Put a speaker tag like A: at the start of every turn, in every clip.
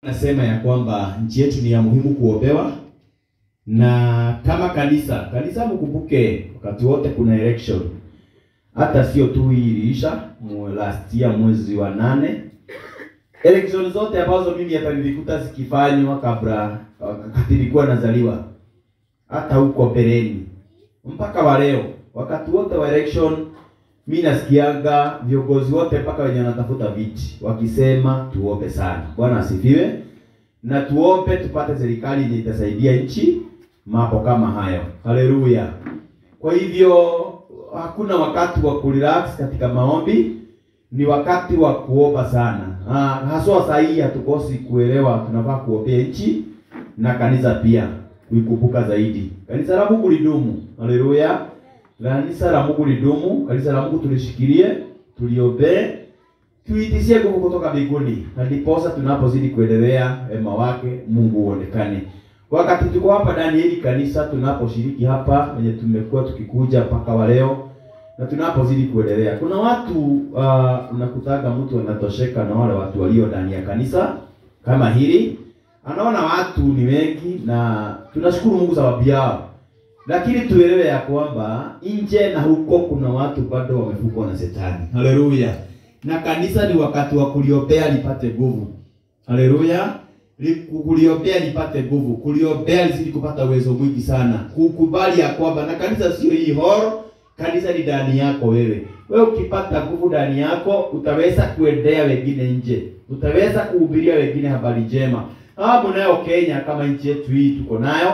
A: Nasema ya kwamba nchi yetu ni ya muhimu kuombewa, na kama kanisa kanisa, mkumbuke wakati wote kuna election, hata sio tu hii iliisha mwe- last year mwezi wa nane. Election zote ambazo mimi hata nilikuta zikifanywa kabla wakati nilikuwa nazaliwa, hata huko mbeleni mpaka wa leo, wakati wote wa election mi nasikiaga viongozi wote mpaka wenye wanatafuta viti wakisema tuombe sana. Bwana asifiwe, na tuombe tupate serikali yenye itasaidia nchi mambo kama hayo. Haleluya! Kwa hivyo hakuna wakati wa kurelax katika maombi, ni wakati wa kuomba sana. Ah, haswa saa hii hatukosi kuelewa tunafaa kuombea nchi na kanisa pia kuikumbuka zaidi. Kanisa la Mungu lidumu. Haleluya. Kanisa la Mungu lidumu, kanisa la Mungu tulishikilie, tuliombee, tuitisie nguvu kutoka mbinguni, na ndiposa tunapozidi kuendelea wema wake Mungu uonekane. Wakati tuko hapa ndani ya hili kanisa, tunaposhiriki hapa wenye tumekuwa tukikuja mpaka wa leo na tunapozidi kuendelea, kuna watu uh, unakutaga mtu anatosheka na wale watu walio ndani ya kanisa kama hili, anaona watu ni wengi, na tunashukuru Mungu sababu yao lakini tuelewe ya kwamba nje na huko kuna watu bado wamefungwa na shetani. Haleluya! Na kanisa ni wakati wa kuliombea lipate nguvu. Haleluya! Li- Kuliombea lipate nguvu, kuliombea lizidi kupata uwezo mwingi sana, kukubali ya kwamba na kanisa sio hii horo, kanisa ni ndani yako wewe. Wewe ukipata nguvu ndani yako, utaweza kuendea wengine nje, utaweza kuhubiria wengine habari njema. Hapo nayo Kenya, kama nchi yetu hii tuko nayo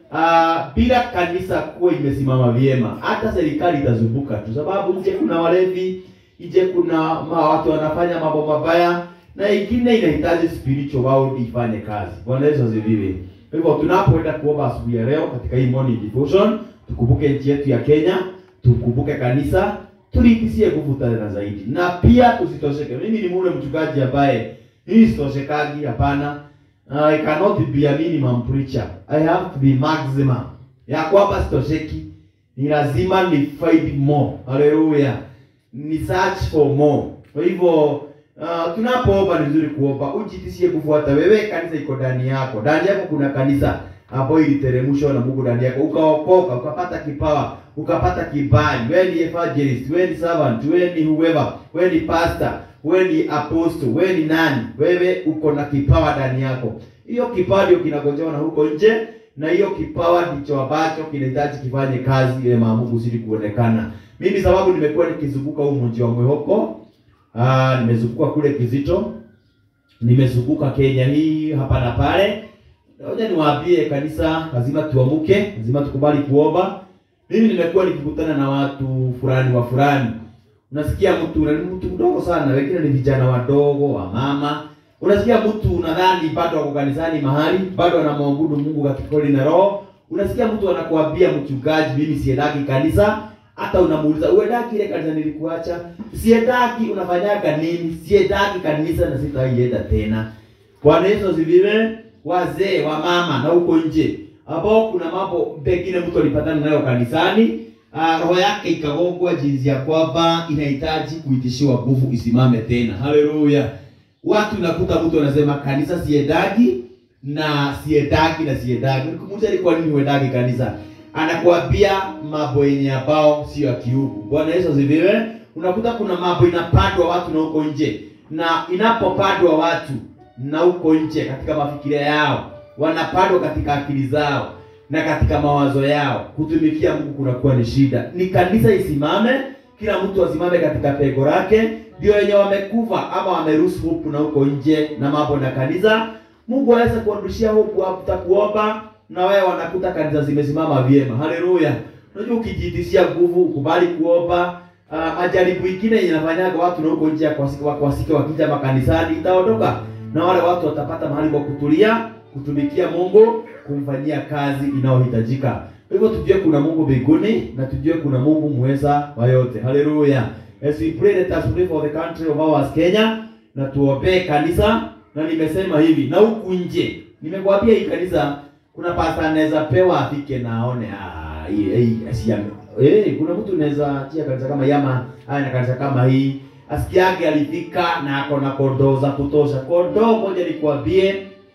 A: Ah, bila kanisa kuwa imesimama vyema, hata serikali itazumbuka tu, sababu nje kuna walevi, nje kuna ma watu wanafanya mambo mabaya, na ingine inahitaji spiritual world ifanye kazi. Bwana Yesu asifiwe. Kwa hivyo tunapoenda kuomba asubuhi ya leo katika hii morning devotion, tukumbuke nchi yetu ya Kenya, tukumbuke kanisa, tuliitisie nguvu tena zaidi, na pia tusitosheke. Mimi ni mule mchungaji ambaye hii sitoshekagi, hapana. I cannot be a minimum preacher. I have to be maximum. Ya kwamba sitosheki. Ni lazima ni find more. Haleluya. Ni search for more. Kwa hivyo uh, tunapoomba ni vizuri kuomba ujitisie kufuata wewe kanisa iko ndani yako. Ndani yako kuna kanisa ambayo iliteremshwa na Mungu ndani yako. Ukaokoka, ukapata kipawa, ukapata kibali. Wewe ni evangelist, wewe ni servant, wewe ni whoever, wewe ni pastor, wewe ni apostle, wewe ni nani? Wewe uko na kipawa ndani yako. Hiyo kipawa ndio kinagojewa na huko nje, na hiyo kipawa ndicho ambacho kinahitaji kifanye kazi ile Mungu uzidi kuonekana. Mimi sababu nimekuwa nikizunguka huu mji wa Mwehoko, ah, nimezunguka kule Kizito, nimezunguka Kenya hii hapa na pale. Ngoja niwaambie kanisa, lazima tuamuke, lazima tukubali kuomba. Mimi nimekuwa nikikutana na watu fulani wa fulani unasikia mtu na ni mtu mdogo sana, wengine ni vijana wadogo wa mama. Unasikia mtu unadhani bado wako kanisani mahali, bado anamwabudu Mungu katika kweli na roho. Unasikia mtu anakuambia mchungaji, mimi siendaki kanisa. Hata unamuuliza uendaki ile kanisa nilikuacha? Siendaki, unafanyaga nini? Siendaki kanisa na sitaienda tena. Bwana Yesu asifiwe. Wazee wa mama na huko nje ambao kuna mambo pengine mtu alipatana nayo kanisani Ah, roho yake ikagongwa jinsi ya kwamba inahitaji kuitishiwa nguvu isimame tena. Haleluya! Watu nakuta mtu anasema kanisa siendagi na siendagi na siendagi. Nikumuuliza ni kwa nini huendagi kanisa, anakuambia mambo yenye ambao sio ya kiungu. Bwana Yesu asifiwe. Unakuta kuna mambo inapandwa watu na huko nje, na inapopandwa watu na huko nje katika mafikiria yao, wanapandwa katika akili zao na katika mawazo yao kutumikia Mungu kunakuwa ni shida. Ni kanisa isimame, kila mtu asimame katika pego lake, ndio wenye wamekufa ama wameruhusu hope na huko nje na mambo na kanisa, Mungu aweze kuwarudishia hope hata kuomba, na wewe wanakuta kanisa zimesimama vyema. Haleluya! Unajua, ukijitishia nguvu, ukubali kuomba Uh, majaribu ingine yenye inafanyaga watu na huko nje ya kuwasika kuwasika wakija makanisani itaondoka, na wale watu watapata mahali pa kutulia, kutumikia Mungu, kumfanyia kazi inayohitajika. Kwa hivyo tujue kuna Mungu mbinguni na tujue kuna Mungu muweza wa yote. Haleluya. As we pray, let us pray for the country of ours Kenya, na tuombee kanisa, na nimesema hivi na huku nje, nimekwambia hii kanisa kuna pasta anaweza pewa afike na aone ah, hii hii asiame Eh, kuna mtu unaweza achia kanisa kama Yama, haya na kanisa kama hii. Asikiage alifika na ako na kondoo za kutosha. Kondoo moja nikwambie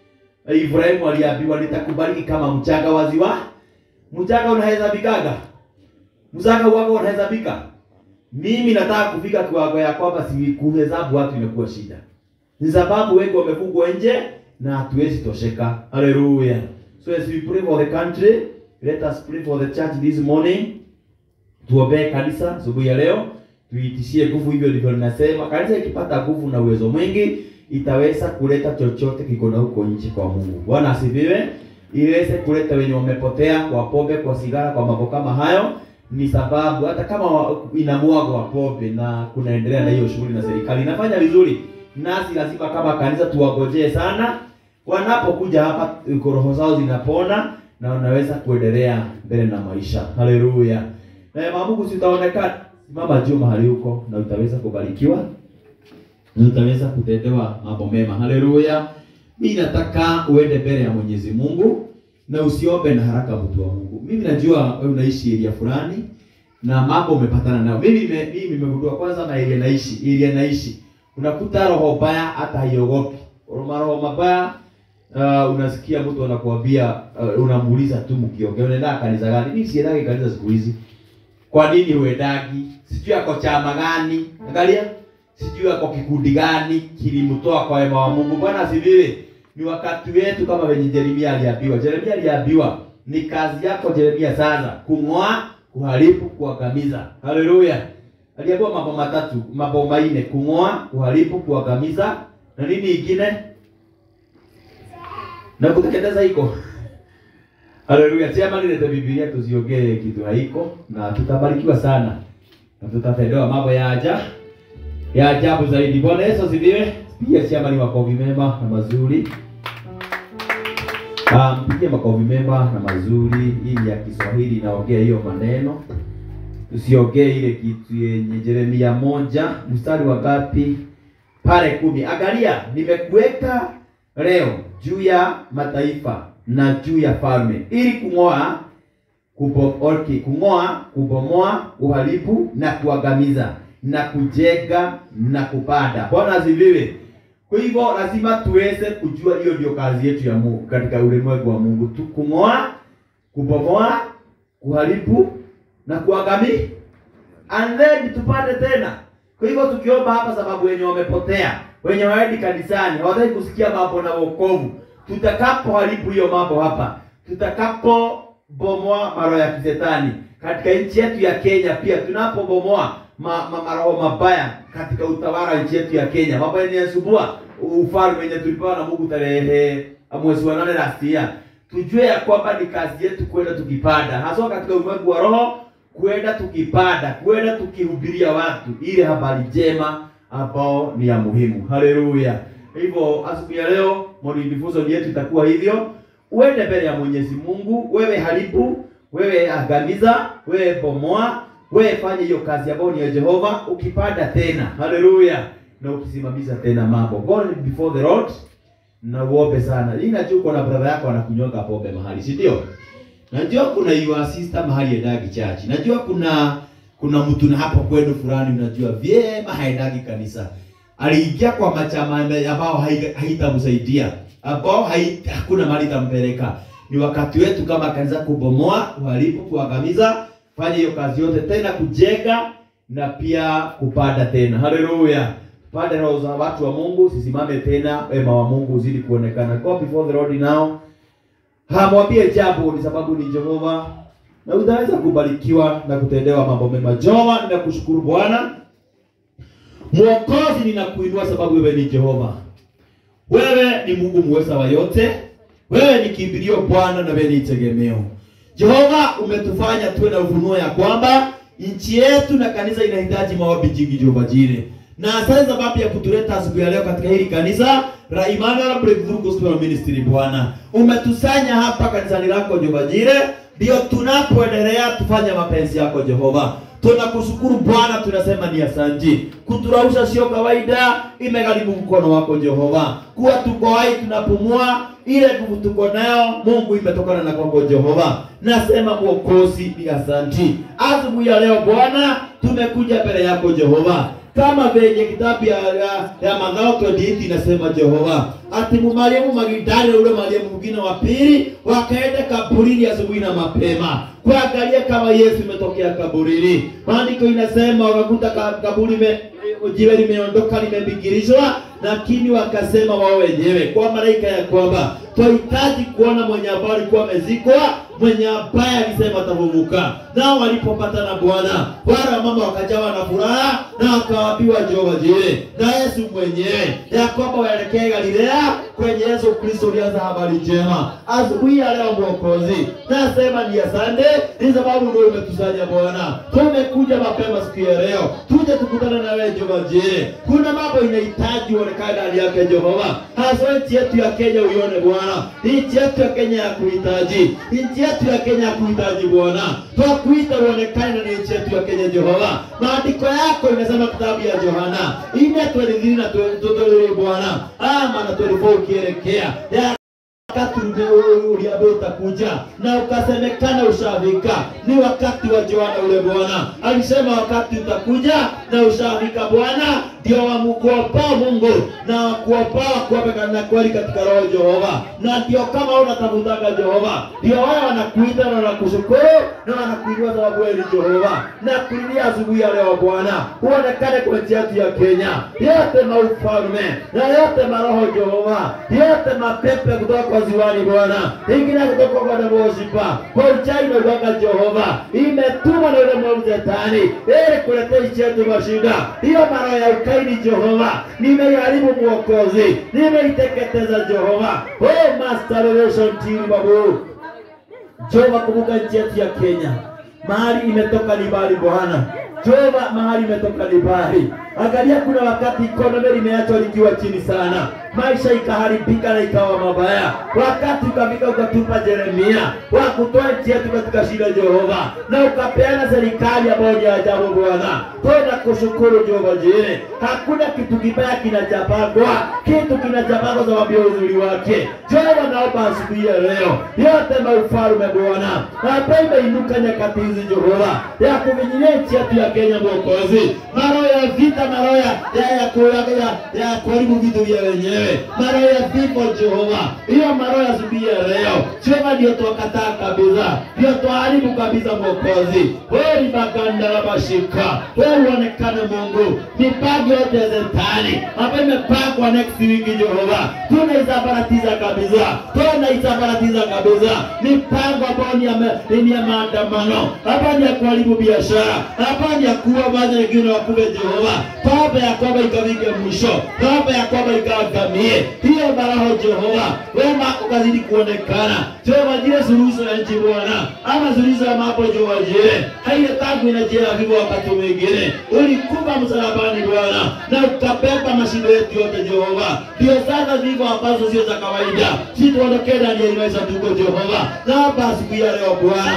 A: Ibrahimu aliambiwa nitakubariki kama mchanga wa ziwa. Mchanga unahesabikaga? Mchanga wako unahesabika? Mimi nataka kufika kiwango ya kwamba si kuhesabu watu imekuwa shida. Ni sababu wengi wamefungwa nje na hatuwezi tosheka. Hallelujah. So as we pray for the country, let us pray for the church this morning. Tuombee kanisa asubuhi ya leo, tuitishie nguvu. Hivyo ndivyo ninasema, kanisa ikipata nguvu na uwezo mwingi itaweza kuleta chochote kiko na huko nje kwa Mungu. Bwana asifiwe. Iweze kuleta wenye wamepotea kwa pombe, kwa sigara, kwa mambo kama hayo. Ni sababu hata kama inamwagwa pombe na kunaendelea na hiyo shughuli na serikali inafanya vizuri, nasi lazima kama kanisa tuwagojee sana. Wanapokuja hapa, roho zao zinapona na wanaweza kuendelea mbele na maisha. Haleluya. Na Mungu sitaonekana. Simama juu mahali huko na utaweza kubarikiwa na utaweza kutendewa mambo mema. Haleluya. Mimi nataka uende mbele ya Mwenyezi Mungu na usiombe na haraka, mtu wa Mungu. Mimi najua wewe unaishi area fulani na mambo umepatana nayo. Mimi nime, mimi nimegundua kwanza na area naishi, area naishi. Unakuta roho mbaya hata haiogopi. Roho mabaya uh, unasikia mtu anakuambia uh, unamuuliza tu mkiongea unaenda kanisa gani? Mimi siendagi kanisa siku hizi. Kwa nini huendagi? Sijui ako chama gani? Angalia sijui ako kikundi gani kilimtoa kwa wema wa Mungu. Bwana asifiwe. Ni wakati wetu kama venye Yeremia aliambiwa. Yeremia aliambiwa ni kazi yako Yeremia sasa kung'oa, kuharibu, kuangamiza. Haleluya. Aliambiwa mambo matatu, mambo manne: kung'oa, kuharibu, kuangamiza na nini ingine? Na kuteketeza iko. Haleluya. Sema nilete Biblia tusiongee kitu haiko na tutabarikiwa sana. Na tutatendewa mambo ya ajabu ya ajabu zaidi. Bwana Yesu asifiwe. Pia siama ni makofi mema na mazuri. Ah, mpige makofi mema na mazuri. Hii ya Kiswahili inaongea hiyo maneno. Tusiongee ile kitu yenye Yeremia moja mstari wa ngapi? Pale kumi. Angalia, nimekuweka leo juu ya mataifa na juu ya falme ili kung'oa kubomoa, kung'oa, kubomoa, uharibu na kuangamiza na kujenga na kupanda. Bwana asifiwe. Kwa hivyo lazima tuweze kujua hiyo ndio kazi yetu ya Mungu katika ulimwengu wa Mungu tu, kung'oa, kubomoa, kuharibu na kuangamiza, and then tupande tena. Kwa hivyo tukiomba hapa, sababu wenye wamepotea, wenye waendi kanisani, hawataki kusikia mambo na wokovu, tutakapoharibu hiyo mambo hapa, tutakapobomoa maroho ya kizetani katika nchi yetu ya Kenya, pia tunapobomoa ma, ma, maroho mabaya katika utawala wa nchi yetu ya Kenya, mambo yanayosubua ufalme wenye tulipewa na Mungu tarehe mwezi wa nane last year, tujue ya kwamba ni kazi yetu kwenda tukipanda, hasa katika ulimwengu wa roho, kwenda tukipanda, kwenda tukihubiria watu ile habari njema ambao ni ya muhimu. Haleluya! Hivyo asubuhi ya leo modifuzo yetu itakuwa hivyo, uende mbele ya Mwenyezi Mungu, wewe haribu, wewe angamiza, wewe bomoa wewe fanye hiyo kazi ambayo ni ya Jehova, ukipanda tena, haleluya, na ukisimamisha tena mambo. Go before the Lord na uombe sana. Hii najua uko na brother yako anakunyonga pombe mahali, si ndio? Najua kuna your sister mahali endagi church. Najua kuna kuna mtu na hapo kwenu fulani unajua vyema haendagi kanisa. Aliingia kwa machama ambao haitamsaidia, ambao hakuna mahali tampeleka. Ni wakati wetu kama kanisa kubomoa, uharibu, kuangamiza fanya hiyo kazi yote tena, kujenga na pia kupanda tena. Haleluya! Pande roho za watu wa Mungu, sisimame tena, wema wa Mungu uzidi kuonekana. Go before the Lord now, hamwambie jambo, ni sababu ni Jehova, na utaweza kubarikiwa na kutendewa mambo mema. Jehova, ninakushukuru Bwana Mwokozi, ninakuinua sababu wewe ni Jehova, wewe ni Mungu muweza wa yote, wewe ni kimbilio Bwana, na wewe ni tegemeo Jehova, umetufanya tuwe na ufunuo ya kwamba nchi yetu na kanisa inahitaji maombi jingi Jehova Jire. Na asante sababu ya kutuleta asubuhi ya leo katika hili kanisa la Emmanuel Breakthrough Gospel Ministry Bwana. Umetusanya hapa kanisani lako Jehova Jire, ndio tunapoendelea tufanye mapenzi yako Jehova. Tunakushukuru Bwana, tunasema ni asanti. Kuturausha sio kawaida, imegharimu mkono wako Jehova. Kuwa tuko hai tunapumua, ile nguvu tuko nayo Mungu imetokana na kwako Jehova. Nasema Mwokozi ni asanti. Asubuhi ya leo Bwana, tumekuja mbele yako Jehova kama venye kitabu ya, ya, ya Mathayo 28 inasema Jehova ati Mariamu Magdalena na ule Mariamu mwingine wa pili wakaenda kaburini asubuhi na mapema kuangalia kama Yesu imetokea kaburini. Maandiko inasema wakakuta ka- kaburi me, jiwe limeondoka limebingirishwa, lakini wakasema wao wenyewe kwa malaika ya kwamba twahitaji kuona mwenye ambaye alikuwa amezikwa, mwenye ambaye alisema atafufuka. Nao walipopata na Bwana, wale wamama wakajawa na furaha na wakawaambiwa Jehova Jire na Yesu mwenyewe ya kwamba waelekee Galilea kwenye Yesu Kristo ulianza habari njema asubuhi ya leo. Mwokozi, nasema ni asante, ni sababu ndio umetusanya Bwana, tumekuja mapema siku ya leo, tuje tukutane na wewe Jehova Jire. Kuna mambo inahitaji uonekane ndani yake Jehova, hasa nchi yetu ya Kenya uione Bwana, nchi yetu ya Kenya ya kuhitaji, nchi yetu ya Kenya ya kuhitaji Bwana, twakuita uonekane na nchi yetu ya Kenya Jehova. Maandiko yako inasema kitabu ya Yohana ine twelithiri na tutolere Bwana ama na twelifo ukielekea ya wakati uliambiwa utakuja na ukasemekana ushafika. Ni wakati wa Yohana ule Bwana alisema wakati utakuja na ushafika Bwana, ndio wamukuopao Mungu na wakuopao kuopa na kweli katika roho Jehova, na ndio kama unatafutaga Jehova, ndio wao wanakuita na wanakushukuru na wanakuinua sababu wewe ni Jehova, na kulilia asubuhi ya leo Bwana, uonekane kwa nchi yetu ya Kenya, yote maufalme na yote maroho Jehova, yote mapepe kutoka kwa ziwani Bwana, ingine kutoka kwa Neboshipa, kwa uchai na uganga Jehova, imetumwa na yule mwovu Shetani ili kuletea nchi yetu mashida. Hiyo maroho ya ukaidi Jehova, nimeiharibu Mwokozi, nimeiteketeza Jehova. Oh, Master Revelation Team babu Jehova, kumbuka nchi yetu ya Kenya, mahali imetoka ni mbali Bwana. Jehova, mahali imetoka ni mbali. Angalia, kuna wakati economy limeachwa likiwa chini sana, maisha ikaharibika na ikawa mabaya. Wakati ukafika ukatupa Yeremia wa kutoa nchi yetu katika shida Jehova, na ukapeana serikali ambayo ni ajabu Bwana. Twenda kushukuru Jehova Jire, hakuna kitu kibaya kinachapangwa, kitu kinachapangwa sababu ya uzuri wake. Jehova, naomba asubuhi ya leo yote maufalme Bwana ambayo imeinuka nyakati hizi Jehova ya kuvinyilia nchi yetu ya Kenya, Mwokozi, maroho ya vita, maroho ya ya ya kuaga ya ya kuharibu vitu vya wenyewe, maroho ya vifo Jehova, hiyo maroho ya asubuhi ya leo Jehova, ndio twakataa kabisa, ndio twaharibu kabisa Mwokozi. Wewe ni maganda la mashika, wewe uonekane Mungu, mipango yote ya Shetani ambayo imepangwa next week Jehova, tunaisambaratiza kabisa, tunaisambaratiza kabisa mipango ambayo ni ya ma- ni ya maandamano, hapa ni ya kuharibu biashara, hapa ni ya kuua baadhi wengine wakuve Jehova, toba ya kwamba ikafike mwisho, toba ya kwamba ikaangamie hiyo maroho Jehova, wema ukazidi kuonekana Jehova, jile suluhisho ya nchi Bwana, ama suluhisho ya mambo Jehova, jile haile tangu inajia vivyo wakati mwingine ulikufa msalabani Bwana, na ukabeba mashida yetu yote Jehova, ndio sasa vivyo ambazo sio za kawaida, si tuondokee ndani ya ile sanduku Jehova, naomba asubuhi ya leo Bwana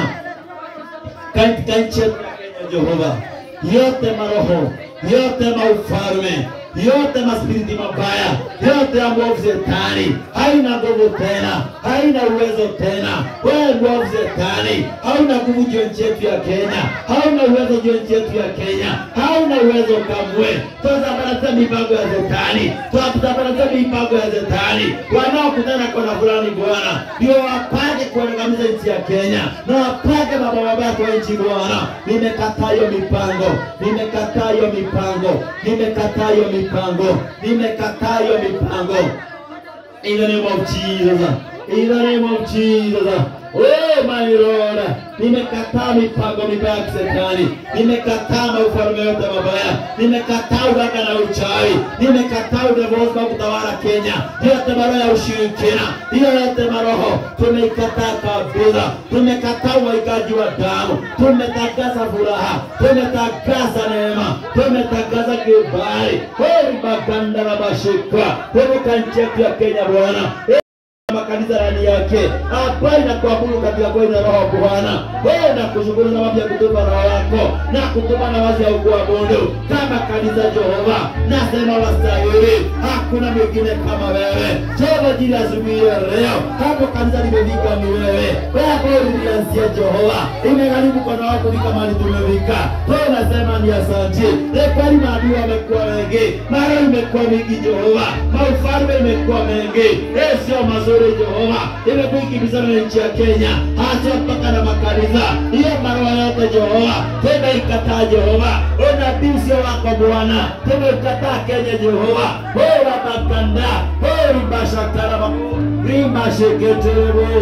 A: katika nchi yetu ya Kenya Jehova, yote maroho yote maufalme yote maspiriti mabaya yote ya mwovu Shetani haina nguvu tena, haina uwezo tena. Wewe mwovu Shetani hauna nguvu juu ya nchi yetu ya Kenya, hauna uwezo juu ya nchi yetu ya Kenya, hauna uwezo kamwe. Twasambaratia mipango ya Shetani, twasambaratia mipango ya Shetani. Wanaokutana kona fulani Bwana ndio wapange kuangamiza nchi ya Kenya na wapange mambo mabaya kwa nchi Bwana. Nimekataa hiyo mipango, nimekataa hiyo mipango, nimekataa hiyo mipango, nimekataa hiyo mipango. In the name of Jesus. In the name of Jesus. Oh my Lord. Nimekataa mipango mibaya ya Shetani. Nimekataa maufalme yote mabaya. Nimekataa uganga na uchawi. Nimekataa udevozi wa kutawala Kenya. Yote maroho ya ushirikina. Hiyo yote maroho tumeikataa kabisa. Tumekataa uwaikaji wa damu. Tumetangaza furaha. Tumetangaza neema. Tumetangaza kibali. Heri maganda na mashika. Kumbuka nchi yetu ya Kenya Bwana makanisa ndani yake ambayo inakuabudu katika kweli na roho Bwana. Wewe nakushukuru sababu ya kutupa roho yako na kutupa nafasi ya kuabudu kama kanisa Jehova. Nasema wastahili, hakuna mwingine kama wewe Jehova. Jili asubuhi ya leo hapo kanisa limefika ni wewe, wewe ambao ulianzia Jehova, imegharimu kwa nao kufika mahali tumefika. Wewe nasema ni asante. Ni kweli maadui wamekuwa wengi, mara imekuwa mingi Jehova, maufalme imekuwa mengi, eh, sio mazuri Jehova, imekuwa ikimbizana na nchi ya Kenya, hata mpaka na makanisa. Hiyo maroho yote Jehova, tena ikataa Jehova, unabii sio wako Bwana, tena ikataa Kenya Jehova, wewe makanda, wewe ribashakara rimasheketerebo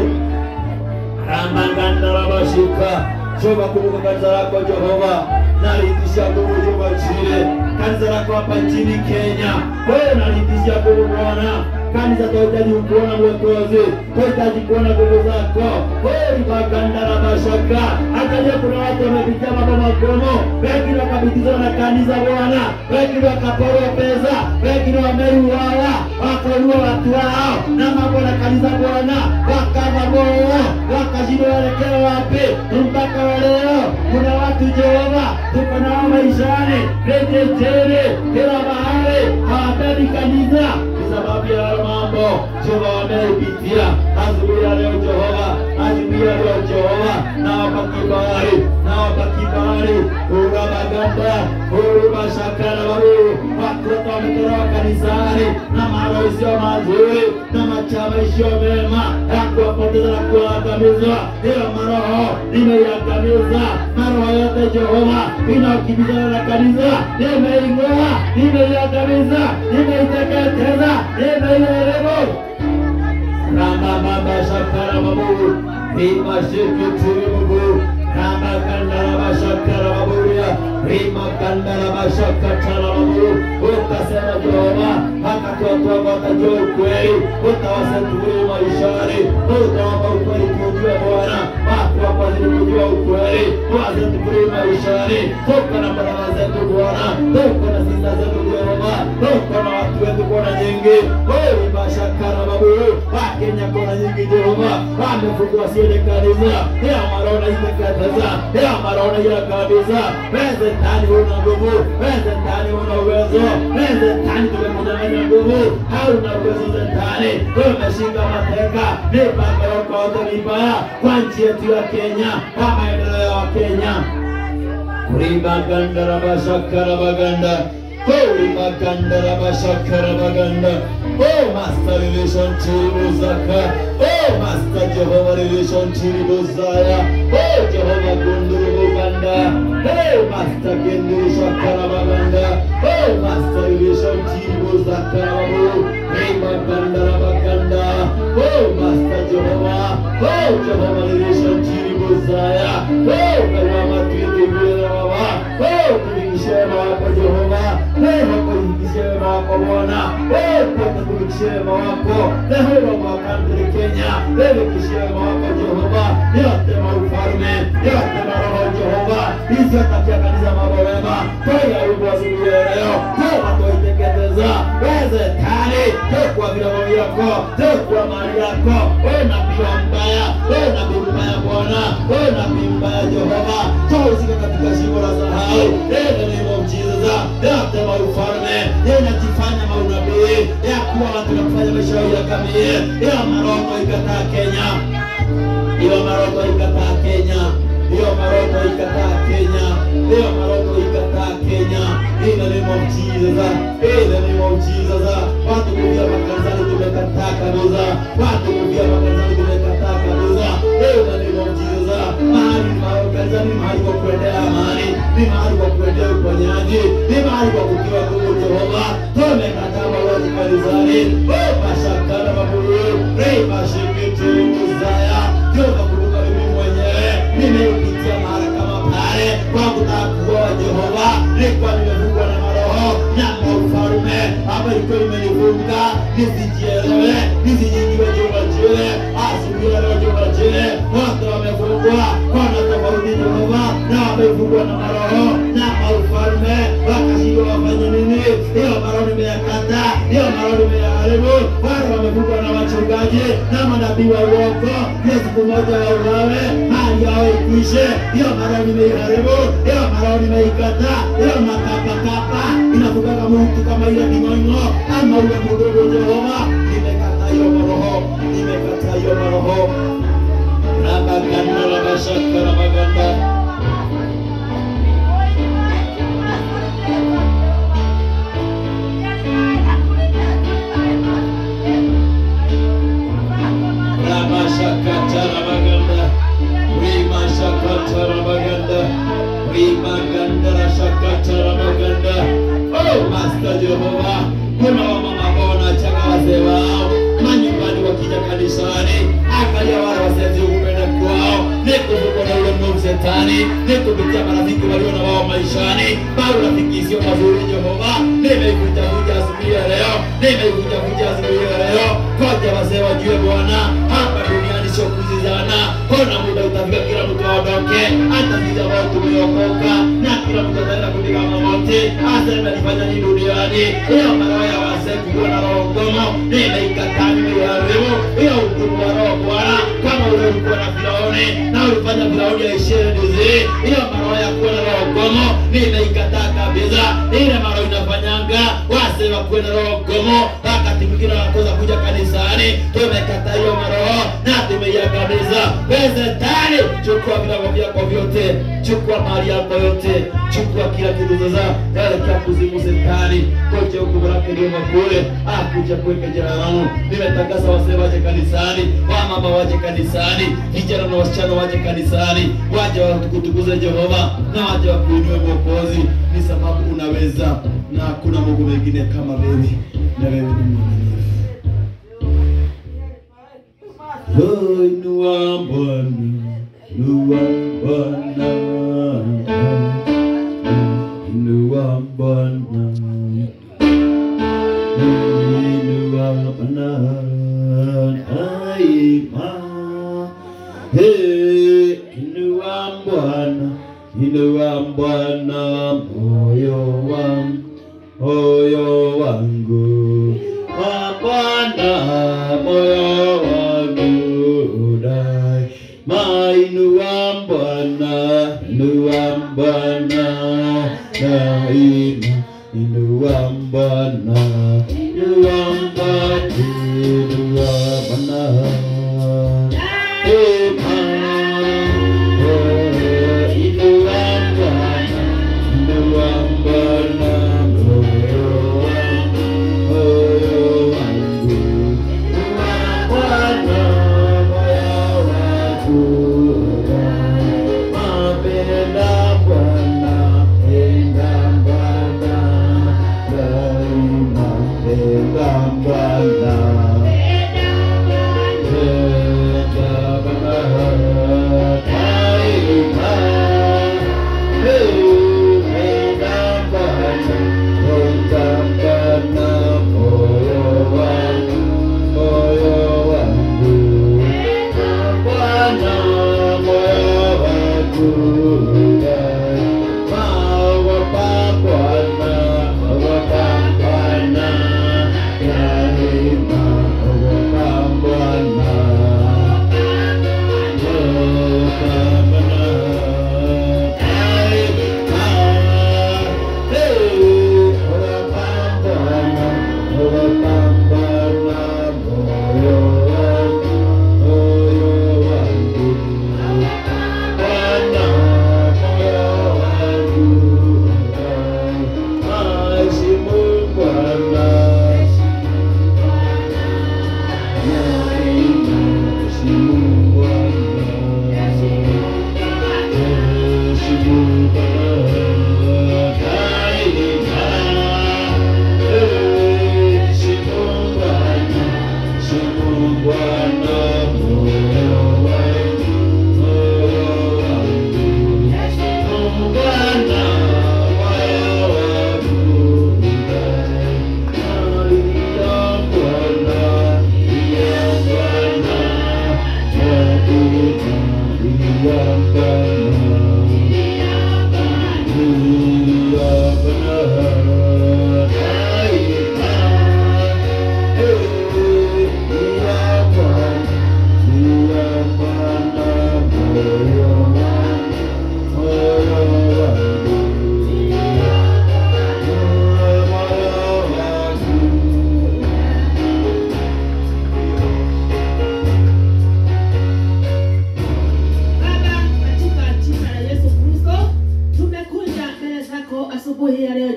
A: ramanganda rabashika Jehova, kumbuka kanisa lako Jehova, nalitishia nguvu Jehova chile kanisa lako hapa nchini Kenya, wewe nalitishia nguvu Bwana kanisa tunahitaji kuona mwokozi, tunahitaji kuona nguvu zako. Wewe maganda na mashaka, angalia, kuna watu wamepitia mambo magumu, wengine wakabitizwa na kanisa Bwana, wengine wakaporwa pesa, wengine wameuawa, wakaua watu wao na mambo na kanisa Bwana, wakava moyo, wakashindwa waelekea wapi. Mpaka wa leo kuna watu Jehova, tuko nao maishani, rejetele kila mahali, hawapendi kanisa sababu ya mambo Jehova wameipitia asubuhi ya leo Jehova, asubuhi ya leo Jehova, na wapa kibali, na wapa kibali ura magamba uru mashakara babu watoto wametolewa kanisani na maroho isiyo mazuri na machama isiyo mema ya kuwapoteza na kuwaangamiza. Hiyo maroho nimeiangamiza, maroho yote Jehova inaokimbizana na kanisa nimeing'oa, nimeiangamiza, nimeiteketeza, nimeiharibu Rama mama shakara babu Rima shikitiri babu Rama kandara bashakara baburia Rima kandara bashakatara babu Ukasema Jehova Hakatoa watajua ukweli Utawasaturi maishani Utawapa ukweli kujua Bwana Watu hapa zili kujua ukweli Wasaturi maishani Toka na barabara zetu Bwana Toka na sisa zetu Jehova Toka na watu wetu Bwana nyingi Wewe bashakara babu Wakenya kona nyingi Jehova wamefungwa siende kanisa ya marona itekateza ya marona ya kabisa weze tani una nguvu weze tani una uwezo weze tani tumekudanganya nguvu hauna uwezo zetani tumeshika mateka mipango yako yote mibaya kwa nchi yetu ya Kenya kwa maendeleo ya Wakenya Kuribaganda rabashakara baganda Kuribaganda rabashakara baganda Oh Master Relation Chiribuzaka Oh Master Jehovah Relation Chiribuzaya Oh Jehovah Gunduru Buganda Oh Master Genduru Shakara Baganda Oh Master Relation Chiribuzaka Rabu Rimaganda Rabaganda Oh Master Jehovah Oh Jehovah Relation Chiribuzaya Oh Kawama Twitibira Baba Oh Tulikishe wako Jehova Leo kulikishe wako Bwana Oh Kwa tulikishe wako Leo kwa kandri Kenya Leo kishe wako Jehova Yote maufalme Yote maroho Jehova Hizi katika kanisa mambo mema Toya ubo asubuhi ya leo Toa toiteketeza Weze tani Tokwa vilago vyako Tokwa mali yako Wewe nabii mbaya Wewe nabii mbaya Bwana Wewe nabii mbaya Jehova Toa usika katika shimo la sahau In the name of Jesus Yote maufalme Yanajifanya maunabii Ya kuwa watu na kufanya maisha yao yakamie Ya maroho ikataa Kenya hiyo maroho ikataa Kenya, hiyo maroho ikataa Kenya, hiyo maroho ikataa Kenya. In the name of Jesus, in the name of Jesus, watu kuvia makanisani tumekataa kabisa, watu kuvia makanisani tumekataa kabisa. In the name of Jesus, mahali makanisani ni mahali kwa kuendea amani, ni mahali kwa kuendea uponyaji, ni mahali kwa kukiwa nguvu Jehova. Tumekataa mauaji kanisani, oh mashakana maburu, rei mashikiti muzaya Jehova kumbuka mimi mwenyewe nimeupitia mara kama pale kwa kutaka kuoa Jehova, nilikuwa nimefungwa na maroho na maufalme ambayo ilikuwa imenifunga nisijielewe, nisijijue Jehova jile asubuhi ya leo Jehova jile wote wamefungwa kona tofauti Jehova, na wamefungwa na maroho na maufalme, wakashindwa wafanye nini? Hiyo maroho nimeyakata, hiyo maroho nimeyaharibu. Wale wamefungwa na wachungaji na manabii wa uongo, hiyo siku moja wauawe, hali yao ikwishe. Hiyo maroho nimeiharibu, hiyo maroho nimeikata, hiyo makapakapa inafugaga mtu kama ile king'oing'o ama ule mdogo Jehova, nimekata hiyo maroho, nimekata hiyo maroho rabaganda rabashaka rabaganda Ramashakatarabaganda, Rimashakatarabaganda, Rimagandara Oh, Master Jehova, kuna wamama ambao wanachanga wazee wao manyumbani wakija kanisani, angalia wale wazee kupenda kwao, ni kuvuka na ule mwovu shetani, ni kupitia marafiki walio na wao maishani, bado rafiki sio mazuri. Jehova, nimeivunjavunja asubuhi ya leo, nimeivunjavunja asubuhi ya leo, koja wazee wajue Bwana hapa duniani sio kuzizana. Ona muda utafika, kila mtu aondoke, hata sisi ambao tumeokoka na kila mtu ataenda kupiga magoti, aseme alifanya nini duniani. Hiyo maroho ya wazee kuwa na roho ngomo, nimeikataa, nimeiharibu hiyo hukumu wa roho Bwana, kama ule ulikuwa na Firauni na ulifanya Firauni aishie ndizi. Hiyo maroho ya kuwa na roho ngomo, nimeikataa kabisa. Ile maroho inafanyanga wazee wakuwe na roho ngomo, wakati mwingine wanakosa kuja kanisani. Tumekataa hiyo maroho na tumeiangamiza. Shetani, chukua vilago vyako vyote, chukua mali yako yote, chukua kila kitu sasa, elekea kuzimu. Shetani, koje huku baraka ndio makule akuja kuweka jina langu. Nimetangaza wasee waje kanisani, wamama waje kanisani, vijana na wasichana waje kanisani, waje wakutukuze Jehova na waje wakuinue Mwokozi, ni sababu unaweza na hakuna Mungu mwingine kama wewe, na wewe ni mwaminifu. Oh, inua Bwana, inua Bwana, inua Bwana, inua Bwana, daima. Hey, inua Bwana, inua Bwana, moyo wangu, moyo wangu, wa Bwana, moyo wangu, daima. Inua Bwana, inua Bwana, daima. Inua Bwana, inua Bwana, inua Bwana. Bwana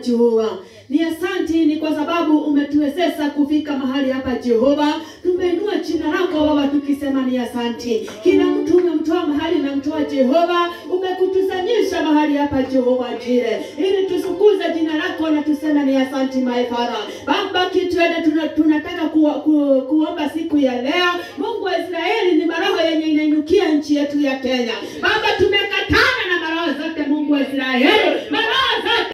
B: Jehova. Ni asanti ni kwa sababu umetuwezesha kufika mahali hapa Jehova. Tumeinua jina lako Baba tukisema ni asanti. Kila mtu umemtoa mahali na mtoa Jehova, umekutusanyisha mahali hapa Jehova Jire, ili tusukuze jina lako na tuseme ni asanti my Father. Baba kitwende tuna, tunataka ku, ku, kuomba siku ya leo. Mungu wa Israeli ni maroho yenye inainukia nchi yetu ya Kenya. Baba tumekatana na maroho zote Mungu wa Israeli. Maroho zote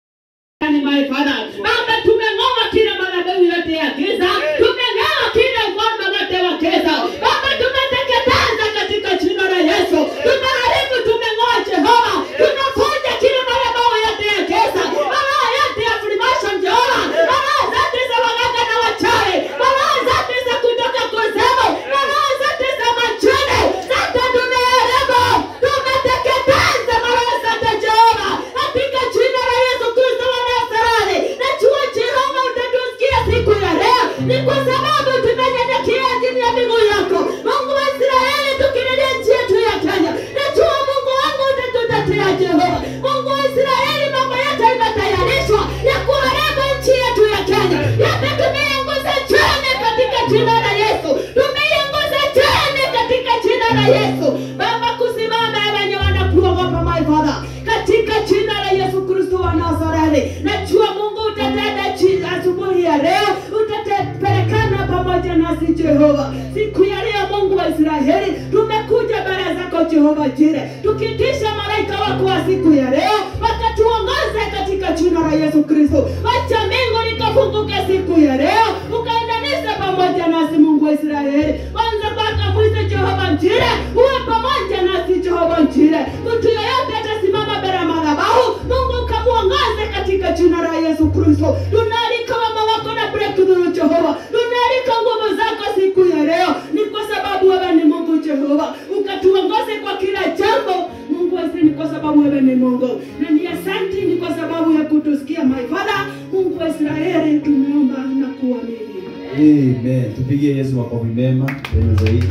B: ni my Father. Baba tumeng'oa kila madhabahu yote ya giza. Tumeng'oa kila ufalme wote wa giza. Baba tumeteketeza katika jina la Yesu. Tumeharibu, tumeng'oa Jehova. Tunafunja kila madhabahu yote ya giza. Maroho yote ya Freemason Jehova. Maroho zote za waganga na wachawi. Maroho zote za kutoka kuzimu. Maroho zote za majini. Zote tumeharibu. Tumeteketeza maroho zote Jehova. Katika jina la Yesu Kristo wa Nazareti. Najua Jehova utatusikia siku ya leo. Ni kwa sababu tumenyenyekea chini ya miguu yako. Mungu wa Israeli tukililia nchi yetu ya Kenya. Najua Mungu wangu utatutetea Jehova. Mungu wa Israeli mambo yote imetayarishwa ya kuharibu nchi yetu ya Kenya. Yote tumeiangusha chini katika jina la Yesu. Tumeiangusha chini katika jina la Yesu. Baba kusimama wenye wanakuogopa my Father. Katika jina la Yesu Kristo wa Nazareti. Najua Mungu utatenda chini asubuhi ya leo. Utatupelekana pamoja nasi Jehova. Siku ya leo Mungu wa Israeli tumekuja mbele zako Jehova Jire. Tukitisha malaika wako wa siku ya leo wakatuongoze katika jina la Yesu Kristo. Wacha mbingu likafunguke siku ya leo. Ukaendanisha pamoja nasi Mungu wa Israeli. Kwanza mpaka mwisho Jehova Jire. Uwe pamoja nasi Jehova Jire. Mtu yeyote atasimama mbele ya madhabahu. Mungu ukamuongoze katika jina la Yesu Kristo. Tunaalika mama wako na breakthrough Jehova. Tunaalika nguvu zako siku ya leo. Ni kwa sababu wewe ni Mungu Jehova. Ukatuongoze kwa kila jambo. Mungu wetu ni kwa sababu wewe ni Mungu. Na ni asanti ni kwa sababu ya kutusikia my Father. Mungu wa Israeli tumeomba na kuamini.
A: Amen. Tupigie Yesu makofi mema tena zaidi.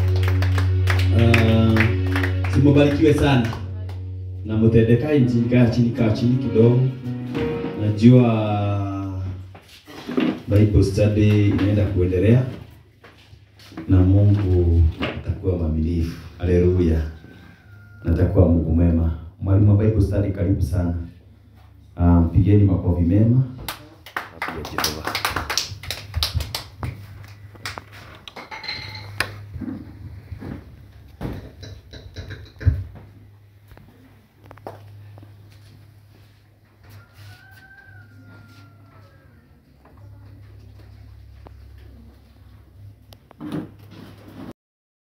A: Uh, simubarikiwe sana na mutendekae nchini, kaa chini, kaa chini kidogo. Najua Bible study inaenda kuendelea na Mungu atakuwa mwaminifu. Haleluya, na atakuwa Mungu mwema. Mwalimu wa Bible study, karibu sana. Uh, mpigeni makofi mema. Jehova.